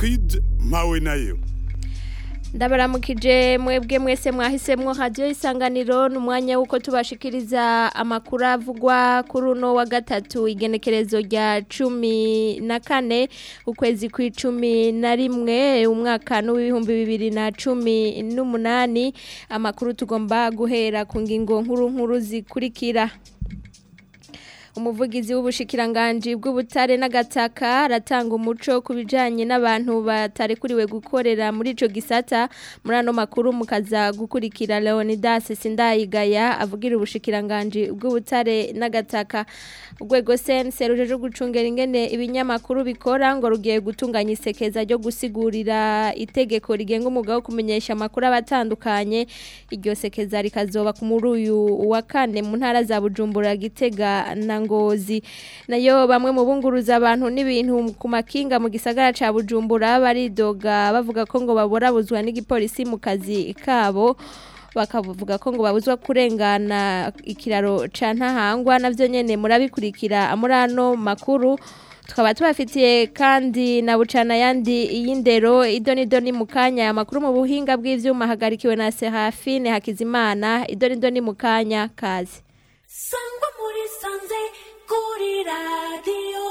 Gertrude mpawe nayo ndabaramukije mwebwe mwese mwahisemwo radio isanganiro n'umwanya wuko tubashikiriza amakuru avugwa kuri uno wa gatatu igenekerezo rya cumi na kane ukwezi kw'icumi na rimwe umwaka n'uw'ibihumbi bibiri na cumi n'umunani amakuru tugomba guhera ku ngingo nkuru nkuru zikurikira umuvugizi w'ubushikiranganji bw'ubutare n'agataka aratanga umuco ku bijanye n'abantu batarekuriwe gukorera muri ico gisata muri ano makuru mukaza gukurikira Leonidas Sindayigaya avugira ubushikiranganji bw'ubutare n'agataka urwego sense rujeje gucungera ingene ibinyamakuru bikora ngo rugiye gutunganya isekeza ryo gusigurira itegeko rigenga umwuga wo kumenyesha amakuru abatandukanye iryo sekeza rikazoba ku muri uyu wa kane mu ntara za Bujumbura Gitega na ngozi nayo bamwe mu bunguruza abantu n'ibintu ku makinga mu gisagara ca Bujumbura baridoga bavuga ko ngo baborabuzwa n'igipolisi mu kazi kabo bakavuga ko ngo babuzwa kurengana ikiraro ca ntahangwa navyo nyene murabikurikira muri ano makuru tukaba tubafitiye kandi na bucana yandi y'indero idonido ni mu kanya amakuru mu buhinga bw'ivyuma hagarikiwe na Serafine Hakizimana idonido ni mu kanya kazi sangwa muri sanze kuri radiyo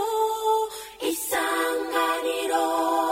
isanganiro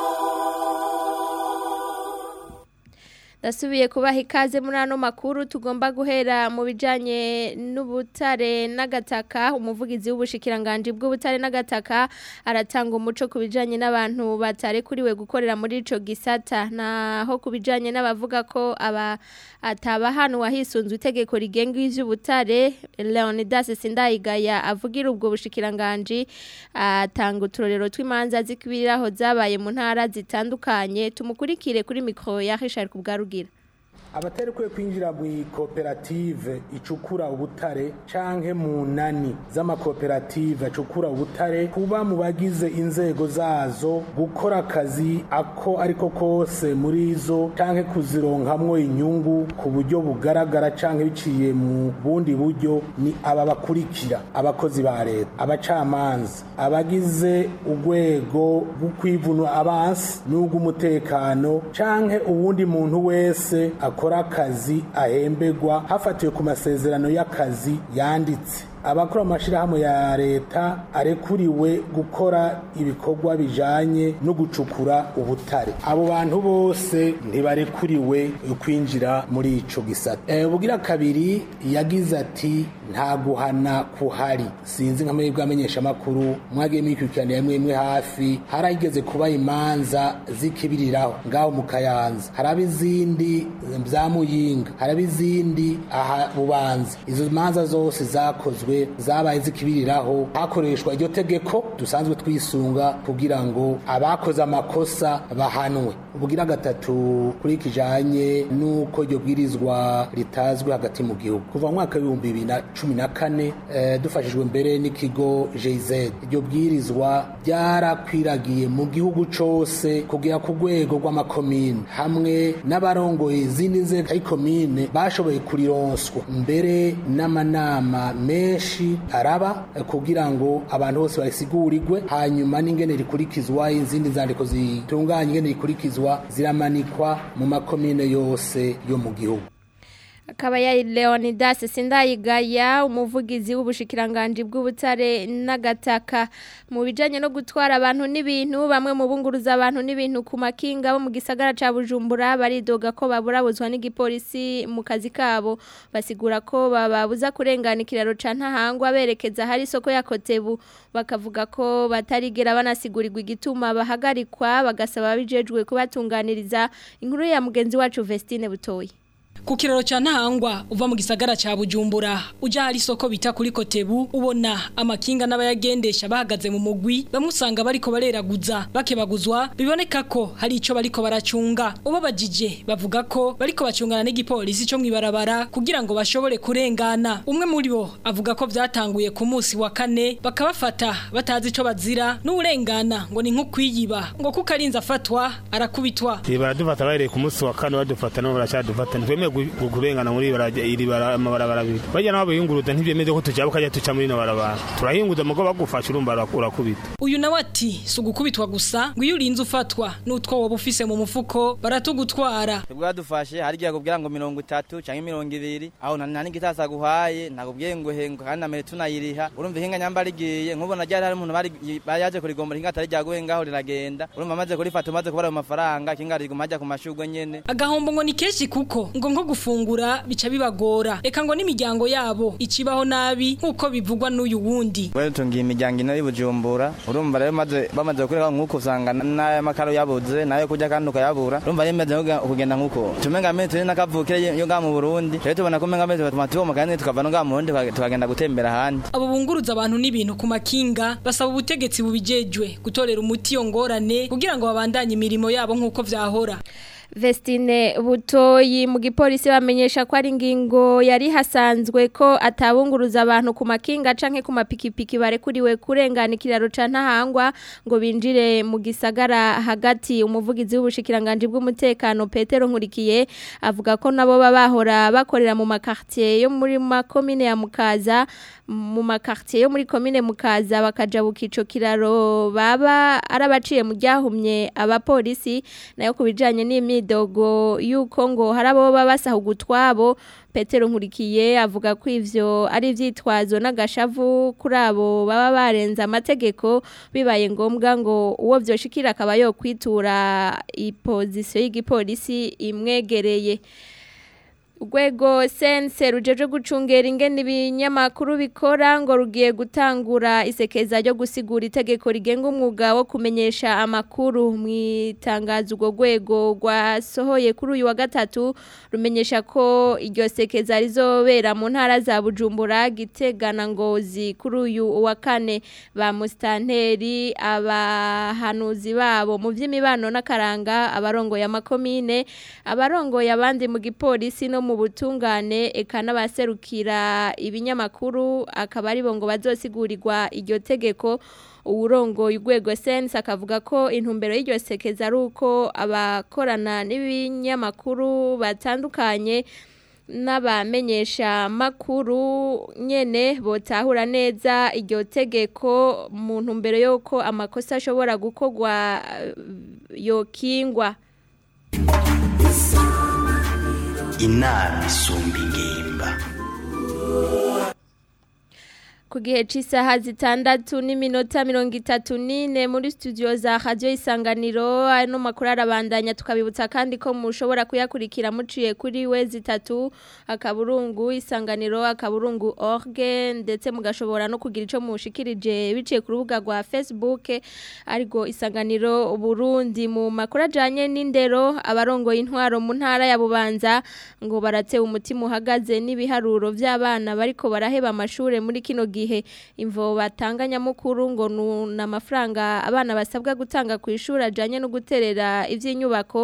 Dasubiye kubaha ikaze muri ano makuru tugomba guhera mu bijanye n'ubutare n'agataka umuvugizi w'ubushikiranganje bw'ubutare n'agataka aratanga umuco ku bijanye n'abantu batarekuriwe gukorera muri ico gisata naho ku bijanye n'abavuga ko aba ataba hano wahisunzwe itegeko rigenga ivy'ubutare Leonidas Sindayigaya avugira ubwo bushikiranganje atanga uturorero tw'imanza zikibiraho zabaye mu ntara zitandukanye tumukurikire kuri mikro ya Richard Kubgarugira abatarekuye kwinjira mu koperative icukura ubutare canke mu nani z'amakoperative acukura ubutare kuba mu bagize inzego zazo gukora akazi ako ariko kose muri zo canke kuzironkamwo inyungu ku buryo bugaragara canke biciye mu bundi buryo ni aba bakurikira abakozi ba leta abacamanza abagize urwego rw'ukwivuna abansi n'urw'umutekano canke uwundi muntu wese akora akazi ahembegwa hafatiwe ku masezerano y'akazi yanditse abakora amashirahamwe ya leta arekuriwe gukora ibikorwa bijanye no gucukura ubutare abo bantu bose ntibarekuriwe kwinjira muri ico gisata e, bugira kabiri yagize ati nta guhana kuhari sinzi nka mwebwe amenyesha makuru mwagiye mwikurikirana yamwe imwe hafi harageze kuba imanza zikibiriraho ngaho mu kayanza haraba izindi za muyinga haraba izindi aha bubanza izo manza zose zakozwe zabaye zikibiriraho hakoreshwa iryo tegeko dusanzwe twisunga kugira ngo abakoze amakosa bahanwe ubugira gatatu kuri kijanye nuko iryo bwirizwa ritazwi hagati mu gihugu kuva mu mwaka w'ibihumbi bibiri na cumi na kane eh, dufashijwe mbere n'ikigo JZ iryo bwirizwa ryarakwiragiye mu gihugu cose kugera ku rwego rw'amakomine hamwe n'abarongoye izindi nzego y'ikomine bashoboye kurironswa mbere n'amanama menshi araba kugira ngo abantu bose bayisigurirwe hanyuma n'ingene rikurikizwa izindi nzandiko zitunganya ingene rikurikizwa ziramanikwa mu makomine yose yo mu gihugu akaba ya Leonidas Sindayigaya umuvugizi w'ubushikiranganje bw'ubutare n'agataka mu bijanye no gutwara abantu n'ibintu bamwe mu bunguruza abantu n'ibintu ku makinga bo mu gisagara ca Bujumbura baridoga ko baburabuzwa n'igipolisi mu kazi kabo basigura ko bababuza kurengana ikiraro ca ntahangwa berekeza hari isoko ya Kotebu bakavuga ko batarigera banasigurirwa igituma bahagarikwa bagasaba bijejwe kubatunganiriza inkuru ya mugenzi wacu Vestine Butoyi Ku kiraro cha ntahangwa uva mu gisagara ca Bujumbura uja hari isoko bita kuri Kotebu ubona amakinga n'abayagendesha bahagaze mu mugwi bamusanga bariko bareraguza bakebaguzwa biboneka ko hari ico bariko baracunga ubabajije bavuga ko bariko bacungana n'igipolisi cyo mwibarabara kugira ngo bashobore kurengana umwe muri bo avuga ko vyatanguye ku munsi wa kane bakabafata batazi ico bazira n'urengana ngo ni nko kwiyiba ngo kuko arinze afatwa arakubitwa baradufata bahereye ku munsi wa kane badufata nabo baracadufata ntitwemeye ntitwemewe kurengana muri iri amabarabara abiri bajya nabo biyunguruza ntibyemeze ko tujabuka ajya tuca muri ino barabara turahiyunguza mugo bagufasha urumva urakubita uyu nawe ati si ugukubitwa gusa ngo iyo urinze ufatwa n'utwo waba ufise mu mufuko baratugutwara bwadufashe hari igihe akubwira ngo mirongo itatu cyangwa mirongo ibiri aho nta n'igitasi aguhaye ntakubwiye ngo hengo kandi namere tunayiriha urumva ihinga nyamba rigiye nk'ubona ryari hari umuntu bari yaje kurigomba ihinga atari ryaguhe ngaho riragenda urumva amaze kurifata umaze kubara ayo mafaranga ikinga riguma ajya ku mashurwe nyene agahombo ngo ni kenshi kuko ngo nko gufungura bica bibagora reka ngo n'imiryango yabo icibaho nabi nk'uko bivugwa n'uyu wundi wewe tungiye imiryango ino y'ubujumbura urumva rero maze bamaze gukorera nk'uko usanga n'aya makaro yabuze nayo kurya kandi ukayabura urumva rero imeze kugenda nk'uko tumenga mezi turi n'akavukire yo ngaha mu Burundi rero tubona ko menga mezi batuma tubomoka kandi tukava no ngaha mu Burundi tukagenda gutembera ahandi abo bunguruza abantu n'ibintu ku makinga basaba ubutegetsi bubijejwe gutorera umuti iyo ngorane kugira ngo babandanye imirimo yabo nk'uko vyahora Vestine butoyi mu gipolisi bamenyesha ko ari ingingo yari hasanzwe ko atabunguruza abantu ku makinga canke ku mapikipiki barekuriwe kurengana ikiraro ca ntahangwa ngo binjire mu gisagara hagati umuvugizi w'ubushikiranganje bw'umutekano Petero Nkurikiye avuga ko nabo babahora bakorera mu makartier yo muri makomine ya Mukaza mu makartier yo muri komine Mukaza bakajabuka ico kiraro baba arabaciye mu ryahumye abapolisi nayo kubijanye n'imi imidogo yuko ngo harabo babasahuga utwabo Petero Nkurikiye avuga ko ivyo ari ivyitwazo n'agashavu kuri abo baba barenza amategeko bibaye ngombwa ngo uwo vyoshikira akaba yo kwitura ipozisiyo y'igipolisi imwegereye Urwego sense rujeje gucungera ingene ibinyamakuru bikora ngo rugiye gutangura isekeza ryo gusigura itegeko rigenga umwuga wo kumenyesha amakuru mu itangazo urwo rwego rwasohoye kuri uyu wa gatatu rumenyesha ko iryo sekeza rizobera mu ntara za Bujumbura gitegana ngozi kuri uyu wa kane ba mustanteri abahanuzi babo mu by'imibano n'akaranga abarongoye amakomine abarongoye abandi mu gipolisi no mu butungane eka n'abaserukira ibinyamakuru akaba ari bo ngo bazosigurirwa iryo tegeko uwurongoye urwego sense akavuga ko intumbero y'iryo sekeza ari uko abakorana n'ibinyamakuru batandukanye n'abamenyesha makuru nyene botahura neza iryo tegeko mu ntumbero y'uko amakosa ashobora gukorwa yokingwa inama isumba ingimba ku gihe cy'isaha zitandatu n'iminota mirongo itatu n'ine muri studio za radiyo isanganiro ano makuru arabandanya tukabibutsa kandi ko mushobora kuyakurikira muciye kuri we zitatu akaburungu isanganiro akaburungu orge ndetse mugashobora no kugira icyo mushikirije biciye ku rubuga rwa facebook ariko isanganiro burundi mu makuru ajyanye n'indero abarongoye intwaro mu ntara ya bubanza ngo baratewe umutima uhagaze n'ibiharuro by'abana bariko baraheba amashuri muri kino gihe gihe imvo batanganya mukuru ngo ni amafaranga abana basabwa gutanga ku ishuri ajyanye no guterera iby'inyubako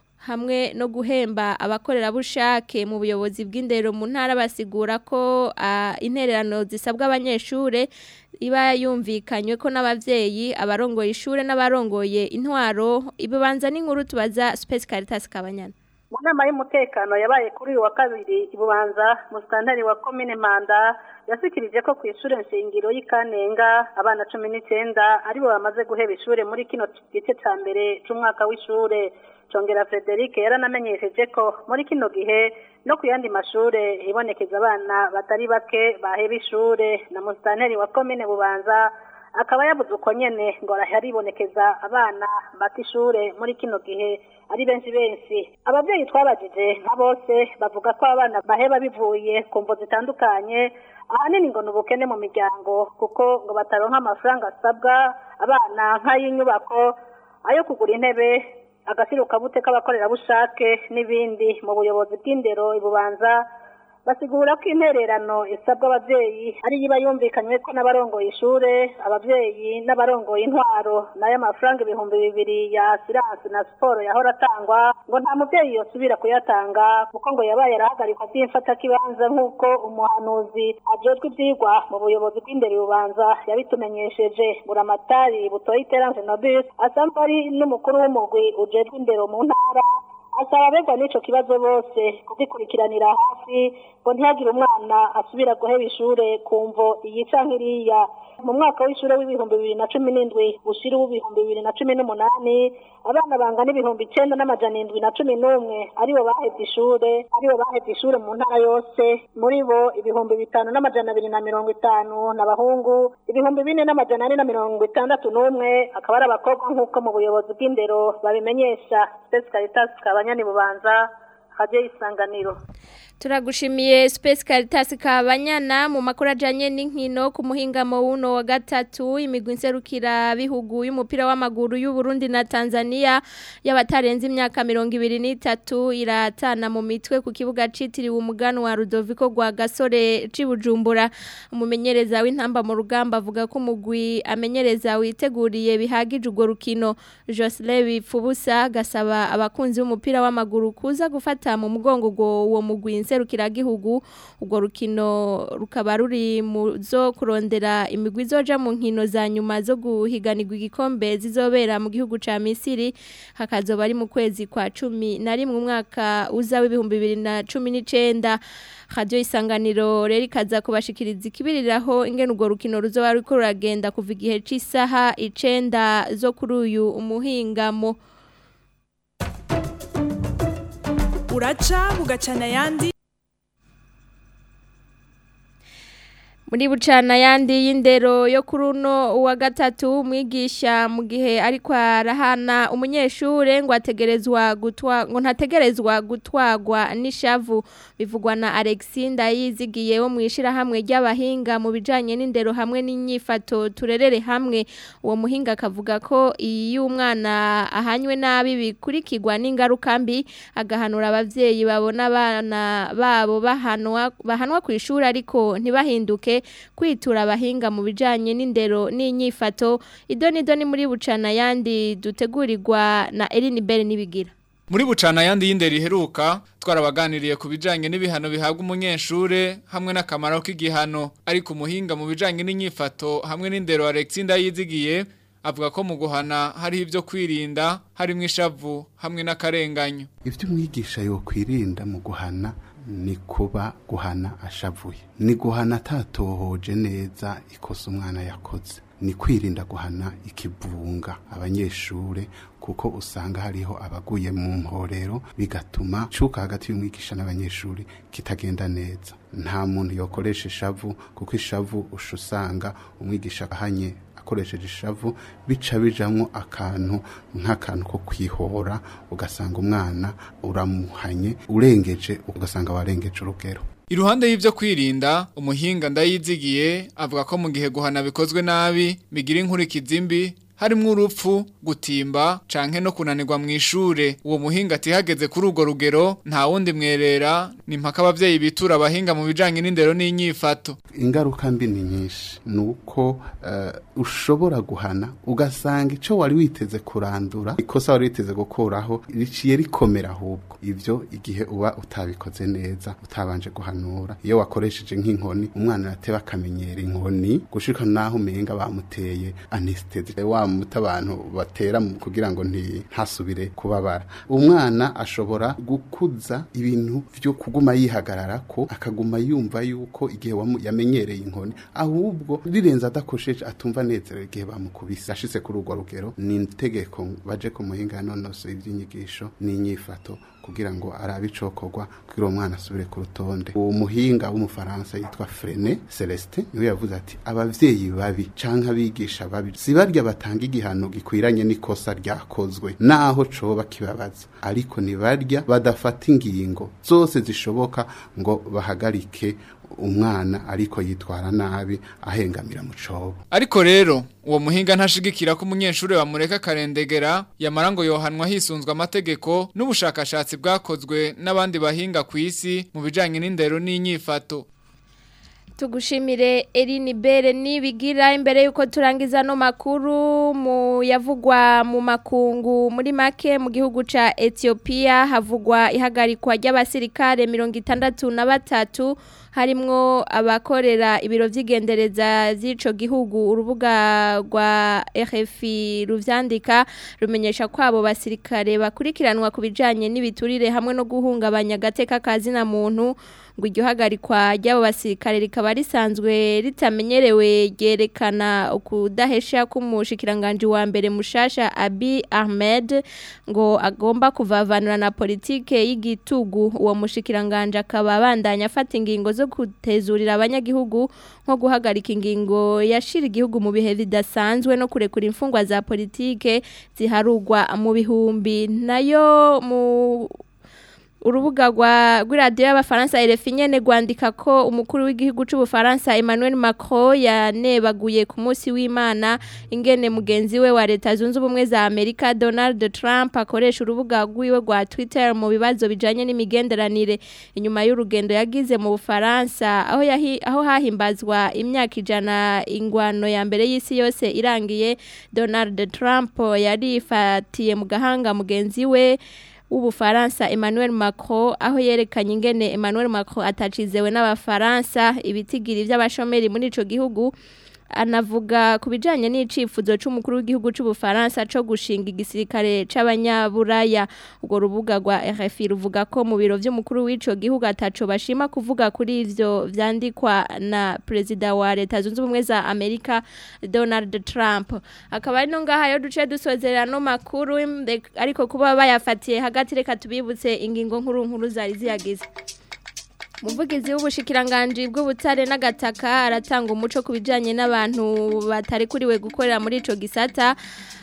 hamwe no guhemba abakorerabushake mu buyobozi bw'indero mu ntara basigura ko intererano zisabwa abanyeshuri iba yumvikanywe ko n'ababyeyi abarongoye ishuri n'abarongoye intwaro ibibanza n'inkuru tubaza Space Caritas Kabanyana mu nama y'umutekano yabaye kuri uyu wa kabiri ibubanza musitanteri wa komine manda yasikirije ko ku ishuri nshingiro y'ikanenga abana cumi n'icyenda aribo bamaze guheba ishuri muri kino gice cya mbere cy'umwaka w'ishuri congera frederic yaranamenyesheje ko muri kino gihe no ku yandi mashuri hibonekeza abana batari bake baheba ishuri na musitanteri wa komine bubanza akaba yabuze uko nyene ngo haribonekeza abana bata ishure muri kino gihe ari benshi benshi ababyeyi twabajije nka bose bavuga ko abana baheba bivuye ku mvo zitandukanye ahanini ngo ni ubukene mu miryango kuko ngo bataronka amafaranga asabwa abana nk'ay'inyubako ayo kugura intebe agasirukabuke k'abakorerabushake n'ibindi mu buyobozi bw'indero ibubanza basigura ko intererano isabwa ababyeyi ari iba yumvikanywe ko n'abarongoye ishure ababyeyi n'abarongoye intwaro nayo amafaranga ibihumbi bibiri ya siransi na siporo yahora atangwa ngo nta mubyeyi yosubira kuyatanga kuko ngo yabaye arahagarikwa by'imfatakibanza nk'uko umuhanuzi ajejwe ibyigwa mu buyobozi bw'indero bubanza yabitumenyesheje buramatari butoye iteranje nobis asanzwe ari n'umukuru w'umugwi ujejwe indero mu ntara asaba abegwa n'ico kibazo bose kugikurikiranira hafi ngo ntihagire umwana asubira guheba ishure kumvo iyi canke iriya mu mwaka w'ishure w'ibihumbi bibiri na cumi n'indwi ushira uw'ibihumbi bibiri na cumi n'umunani abana bangana ibihumbi icenda n'amajana indwi na cumi n'umwe aribo bahevye ishure aribo bahevye ishure mu ntara yose muri bo ibihumbi bitanu n'amajana abiri na mirongo itanu n'abahungu ibihumbi bine n'amajana ane na mirongo itandatu n'umwe akaba ari abakobwa nk'uko mu buyobozi bw'indero babimenyesha spesi caritas kabanyani bubanza radio isanganiro Turagushimiye Space Caritas kabanyana mu makuru ajanye n'inkino ku muhingamo wuno wa gatatu imigwi nserukira bihugu y'umupira w'amaguru y'u Burundi na Tanzania y'abatarenze imyaka 23 iratana mu mitwe ku kibuga citiriwe umugano wa Rudoviko gwa Gasore cibujumbura umumenyereza w'intamba mu rugamba avuga ko umugwi amenyereza witeguriye bihagije urwo rukino Jocelyn Bipfubusa gasaba abakunzi b'umupira w'amaguru kuza gufata mu mugongo uwo mugwi serukiragihugu urwo rukino rukaba ruri mu zo kurondera imigwi izoja mu nkino za nyuma zo guhiganirwa igikombe zizobera mu gihugu ca Misiri hakazoba ari mu kwezi kwa cumi na rimwe umwaka uza w'ibihumbi bibiri na cumi n'icenda radio isanganiro rero ikaza kubashikiriza ikibiriraho ingene urwo rukino ruzoba ruriko ruragenda kuva igihe c'isaha icenda zo kuri uyu umuhingamo uraca bugacana ayandi muri bucana yandi y'indero yo kuri uno wa gatatu umwigisha mu gihe ariko arahana umunyeshure ngo ategerezwa gutwa ngo ntategerezwa gutwagwa n'ishavu bivugwa na Alexis Ndayizigiye wo mu ishirahamwe ry'abahinga mu bijanye n'indero hamwe n'inyifato turerere hamwe uwo muhinga akavuga ko iyo umwana ahanywe nabi bikurikirwa n'ingaruka mbi agahanura abavyeyi babona abana babo bahanwa bahanwa ku ishuri ariko ntibahinduke kwitura abahinga mu bijanye n'indero n'inyifato idoni doni muri bucana yandi dutegurirwa na Eline Bell nibigira muri bucana yandi y'indero iheruka twarabaganiriye ku bijanye n'ibihano bihabwa umunyeshure hamwe n'akamaro k'igihano ariko umuhinga mu bijanye n'inyifato hamwe n'indero Alexis Ndayizigiye avuga ko mu guhana hari ibyo kwirinda harimo ishavu hamwe n'akarenganyo ibyo umwigisha yo kwirinda mu guhana ni kuba guhana ashavuye ni guhana atatohoje neza ikosa umwana yakoze ni kwirinda guhana ikivunga abanyeshure kuko usanga hariho abaguye mu mporero bigatuma cuka hagati y'umwigisha n'abanyeshuri kitagenda neza nta muntu yokoresha ishavu kuko ishavu usha usanga umwigisha ahanye akoresheje ishavu bica bijamwo akantu nk'akantu ko kwihora ugasanga umwana uramuhanye urengeje ugasanga warengeje urugero Iruhande y'ivyo kwirinda umuhinga ndayizigiye avuga ko mu gihe guhana bikozwe nabi bigira inkurikizi mbi harimwo urupfu gutimba canke no kunanirwa mu ishure uwo muhinga atihageze kuri urwo rugero nta wundi mwerera ni mpaka abavyeyi bitura abahinga mu bijanye n'indero n'inyifato ingaruka mbi ni nyinshi nuko uh, ushobora guhana ugasanga ico wari witeze kurandura ikosa wari witeze gukuraho riciye rikomera ahubwo ivyo igihe uba utabikoze neza utabanje guhanura iyo wakoresheje nk'inkoni umwana arateba akamenyera inkoni gushika naho umenga bamuteye anesthesia wa muta abantu batera kugira ngo ntasubire kubabara umwana ashobora gukuza ibintu byo kuguma yihagarara ko akaguma yumva yuko igihe yamenyereye inkoni ahubwo rirenze adakosheje atumva nezerewe igihe bamukubise ashitse kuri urwo rugero ni itegeko baje ku muhinga nonoso iby'inyigisho n'inyifato kugira ngo arabe icokorwa kugira uwo mwana asubire ku rutonde uwo muhinga w'umufaransa yitwa Frene Celestin niwe yavuze ati abavyeyi babi canke abigisha babi sibarya batanga igihano gikwiranye n'ikosa ryakozwe naho coba kibabaza ariko nibarya badafata ingingo zose zishoboka ngo bahagarike umwana ariko yitwara nabi ahengamira mu cobo ariko rero uwo muhinga ntashigikira ko umunyeshuri bamureka karendegera yamara ngo yohanwa hisunzwe amategeko n'ubushakashatsi bwakozwe n'abandi bahinga ku isi mu bijanye n'indero n'inyifato tugushimire Eline Bere nibigira imbere yuko turangiza no makuru mu yavugwa mu makungu muri make mu gihugu ca Ethiopia havugwa ihagarikwa ry'abasirikare 63 harimwo abakorera ibiro vy'igendereza z'ico gihugu urubuga rwa RFI ruvyandika rumenyesha ko abo basirikare bakurikiranwa ku bijanye n'ibiturire hamwe no guhungabanya gateka kazina muntu ngo iryo hagarikwa ry'abo basirikare rikaba risanzwe ritamenyerewe ryerekana ukudahesha k'umushikiranganje wa mbere mushasha Abi Ahmed ngo agomba kuvavanura na politike y'igitugu uwo mushikiranganje akaba abandanya afata ingingo zo gutezurira abanyagihugu nko guhagarika ingingo yashira igihugu mu bihe bidasanzwe no kurekura imfungwa za politike ziharugwa mu bihumbi nayo mu urubuga rwa rw'iradiyo y'abafaransa RFI nyene rwandika ko umukuru w'igihugu c'ubufaransa Emmanuel Macron yanebaguye ku munsi w'Imana ingene mugenzi we wa leta zunze ubumwe za Amerika Donald Trump akoresha urubuga rwiwe rwa Twitter mu bibazo bijanye n'imigenderanire inyuma y'urugendo yagize mu Bufaransa aho yahi, aho hahimbazwa imyaka ijana ingwano ya mbere y'isi yose irangiye Donald Trump yarifatiye mu gahanga mugenzi we w'ubufaransa Emmanuel Macron aho yerekanye ingene Emmanuel Macron atacizewe n'abafaransa ibitigiri by'abashomeri muri ico gihugu anavuga ku bijanye n'icifuzo c'umukuru w'igihugu c'ubufaransa co gushinga igisirikare c'abanyaburaya ubwo rubuga rwa RFI ruvuga ko mu biro vy'umukuru w'ico gihugu ataco bashima kuvuga kuri ivyo vyandikwa na perezida wa leta zunze ubumwe za Amerika Donald Trump akaba ari no ngaha yo duce dusozerera no makuru ariko kuba bayafatiye hagati reka tubibutse ingingo nkuru nkuru zari ziyagize Muvugizi w'ubushikiranganje bw'ubutare n'agataka aratanga umuco ku bijanye n'abantu batari kuriwe gukorera muri ico gisata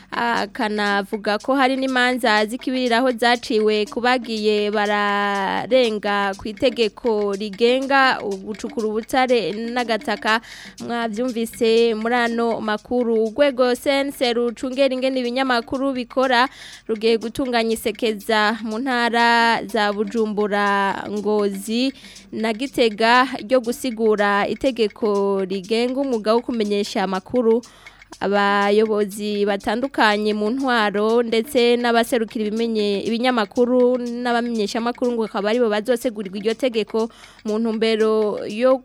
akanavuga ko hari n'imanza zikibiriraho zaciwe kubagiye bararenga ku itegeko rigenga ugucukura ubutare n'agataka mwavyumvise muri ano makuru urwego sense rucungera ingene ibinyamakuru bikora rugiye gutunganya isekeza mu ntara za bujumbura ngozi na gitega ryo gusigura itegeko rigenga umwuga wo kumenyesha amakuru abayobozi batandukanye mu ntwaro ndetse n'abaserukira ibimenye ibinyamakuru n'abamenyesha amakuru ngo akaba aribo bazosegurirwa iryo tegeko mu ntumbero yo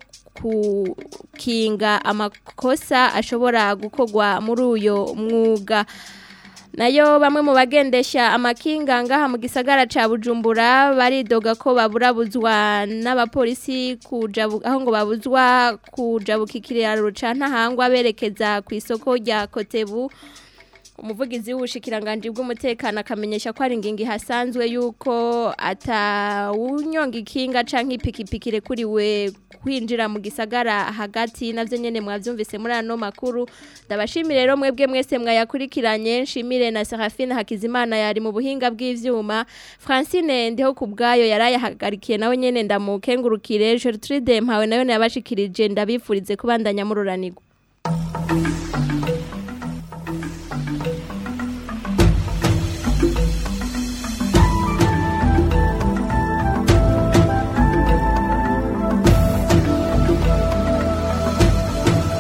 kukinga amakosa ashobora gukorwa muri uyo mwuga nayo bamwe mu bagendesha amakinga ngaha mu gisagara ca Bujumbura baridoga ko baburabuzwa n'abapolisi kuja aho ngo babuzwa kujabuka ikiraro ca ntahangwa berekeza ku isoko rya Kotebu umuvugizi w'ubushikiranganje bw'umutekano akamenyesha ko ari ingingi hasanzwe yuko atawunyonga ikinga canke ipikipiki rekuriwe kwinjira mu gisagara hagati navyo nyene mwavyumvise muri ano makuru ndabashimire rero mwebwe mwese mwayakurikiranye nshimire na Serafine Hakizimana yari mu buhinga bw'ivyuma Francine ndiho kubgayo yarayahagarikiye nawe nyene ndamukengurukire Gertrude mpawe nayo yabashikirije ndabifurize kubandanya mururanirwa